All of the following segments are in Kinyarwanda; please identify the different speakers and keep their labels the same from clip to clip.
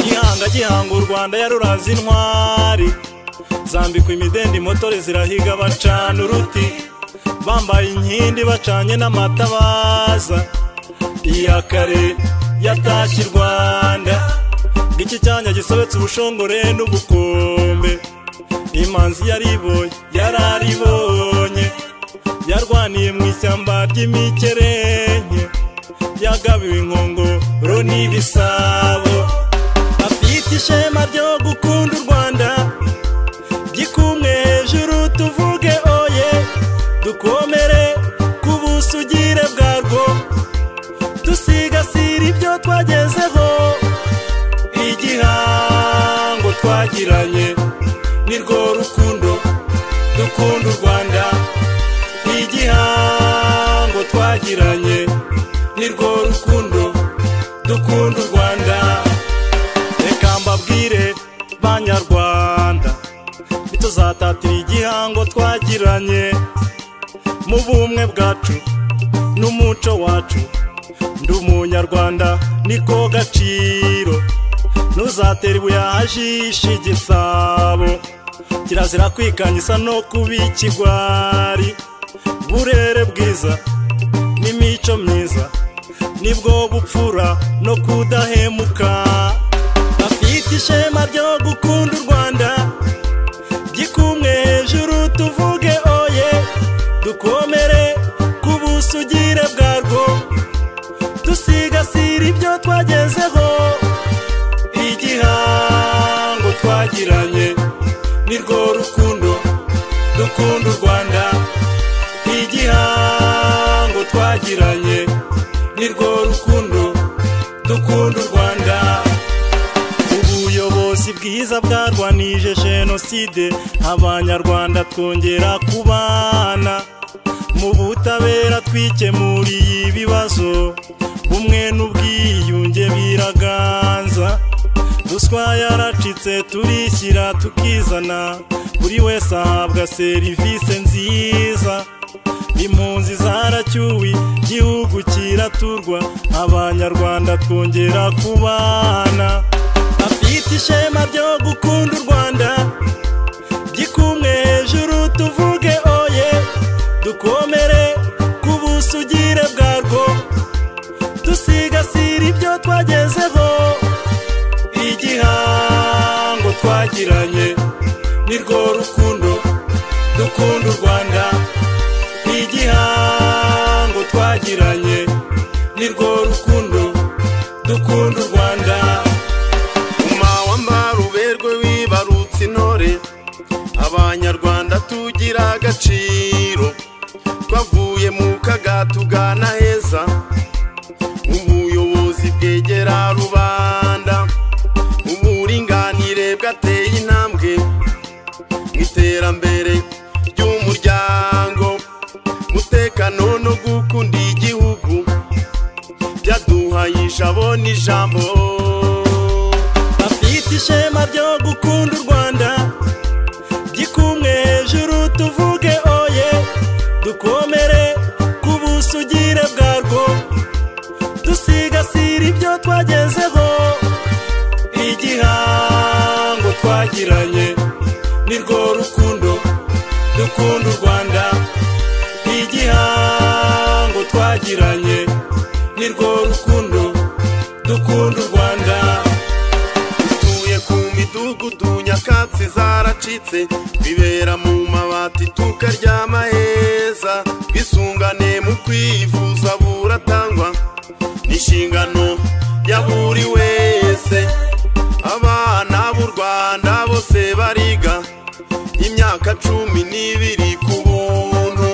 Speaker 1: gihanga gihanga u rwanda yaruraze intwari zambikwa imidende motore zirahiga bacana uruti bambaye inkindi bacanye n'amatabaza iya kare yatashye i rwanda iki cyanya gisobetse ubushongore n'ubukombe imanzi yariboye yararibonye yarwaniye mu ishyamba ry'imikerenke yagabiwe inkongoro n'ibisabo afite ishema ryo gukunda u rwanda gikumwe hejuru tuvuge oye dukomere ku busugire bwarwo dusigasire ibyo twagezeho igihango twagiranye ni rwo rukundo dukunda u rwanda igihango twagiranye ni rwo rukundo dukunda u rwanda reka mbabwire banyarwanda ntituzatatira igihango twagiranye mu bumwe bwacu n'umuco wacu ndi umunyarwanda niko gaciro ntuzatera ibuye ahajisha igisabo kirazira kwikanyisa no kuba ikigwari burere bwiza n'imico myiza nibwo bupfura no kudahemuka afite ishema ryo gukunda u rwanda gikumwe hejuru tuvuge oye dukomere ku busugire bwarwo dusigasire ibyo twagezeho igihango twagiranye ni rwo rukundo dukunda u rwanda igihango twagiranye ni rwo rukundo dukunda u rwanda ubuyobozi bwiza bwarwanije jenoside abanyarwanda twongera kubana mu butabera twikemuriye ibibazo bumwe n'ubwiyunge biraganza ruswa yaracitse turishyira tukizana buri wese ahabwa serivisi nziza impunzi zaracyuwe igihugu kiraturwa abanyarwanda twongera kubana afite ishema ryo gukunda u rwanda gikumwe hejuru tuvuge oye dukomere ku busugire bwarwo dusigasire ibyo twagezeho igihango twagiranye ni rwo rukundo dukunda u rwanda igihango twagiranye ni rwo rukundo dukunda u rwanda
Speaker 2: umawamba ruberwe wibarutse intore abanyarwanda tugira agaciro twavuye mu kaga tugana heza ubuyobozi bwegera rubanda uburinganire bwateye intambwe mu iterambere ry'umuryango umutekano no gukunda igihugu byaduhaye ijabo n'ijambo
Speaker 1: afite ishema ryo gukunda u rwanda gikumwe hejuru tuvuge oye dukomere ku busugire bwarwo dusigasire ibyo twagezeho igihango twagiranye ni rwo rukundo dukunda u rwanda igihango twagiranye ni rwo rukundo dukunda u rwanda
Speaker 2: dutuye ku midugudu nyakatsi zaracitse bibera mu mabati tukaryama heza bwisungane mu kwivuza buratangwa n'inshingano ya buri wese abana b'u rwanda bose bariga imyaka cumi n'ibiri ku buntu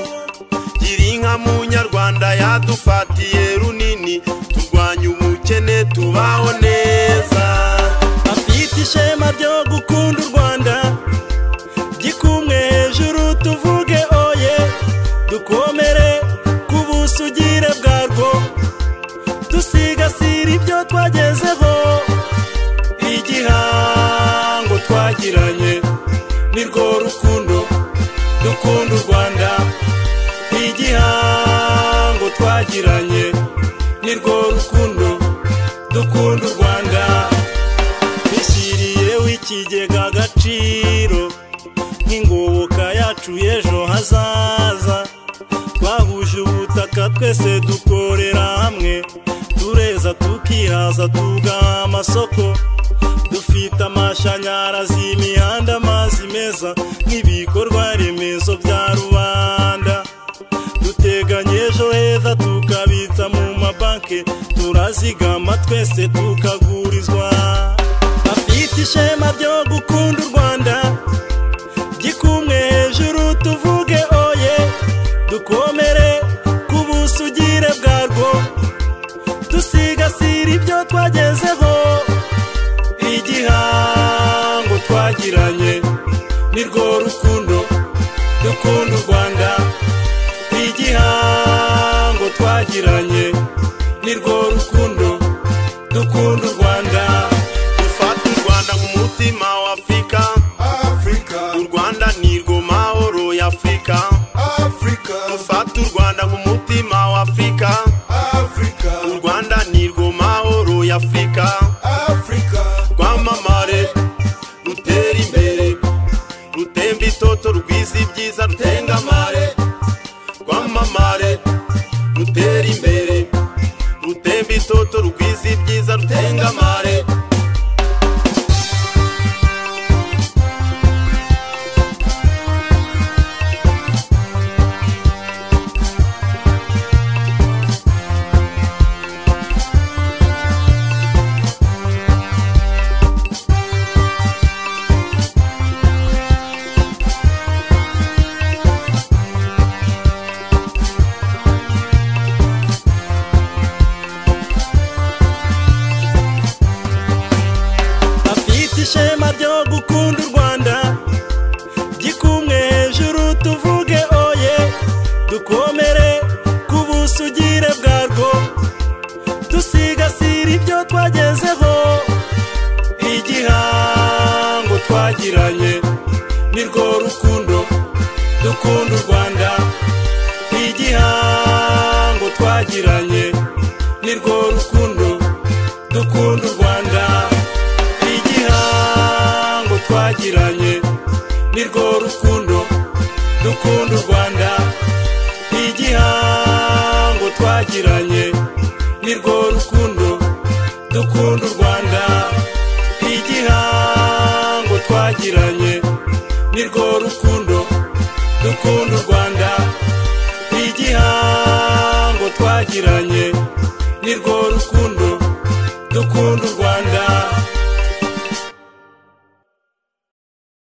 Speaker 2: girinka munyarwanda yadufatiye runini turwanya ubukene tubaho neza
Speaker 1: afite ishema ryo gukunda u rwanda gikumwe hejuru tuvuge oye dukomere ku busugire bwarwo dusigasire ibyo twagezeho igihango twagiranye ni rwo rukundo dukunda u rwanda igihango twagiranye ni rwo rukundo dukunda u rwanda bishyiriyeho ikigega agaciro nk'ingoboka yacu y'ejo hazaza twahuje ubutaka twese dukorera hamwe tureza tukihaza tugaha amasoko dufite amashanyarazi imihanda amazi meza nk'ibikorwa remezo bya rubanda duteganya ejo heza tukabitsa mu mabanki turazigama twese tukagurizwa afite ishema ryo gukunda u rwanda gikumwe hejuru tuvuge oye dukomere ku busugire bwarwo dusigasire ibyo twagezeho igihango twagiranye ni rwo rukundo dukunda u rwanda igihango twagiranye ni rwo rukundo dukunda u rwanda
Speaker 2: dufata u rwanda nk'umutima wa afurika u
Speaker 3: Africa,
Speaker 2: rwanda ni rwo mahoro ya afurika
Speaker 3: Africa,
Speaker 2: dufata u rwanda nk'umutima wa afurika u
Speaker 3: Africa,
Speaker 2: rwanda ni rwo mahoro ya afurika
Speaker 3: Africa,
Speaker 2: rwamamare rutera imbere rutemba itoto rwiza ibyiza rutengamare rwamamare rutera imbere rutemba itoto rwiza ibyiza rutengamare
Speaker 1: afite ishema ryo gukunda u rwanda gikumwe hejuru tuvuge oye dukomere ku busugire bwarwo dusigasire ibyo twagezeho igihango twagiranye ni rwo rukundo dukunda u rwanda igihango twagiranye ni rwo rukundo dukunda u rwanda igihango twagiranye ni rwo rukundo dukunda u rwanda igihango twagiranye ni rwo rukundo dukunda u rwanda igihango twagiranye ni rwo rukundo dukunda u rwanda igihango twagiranye ni rwo rukundo dukunda u rwanda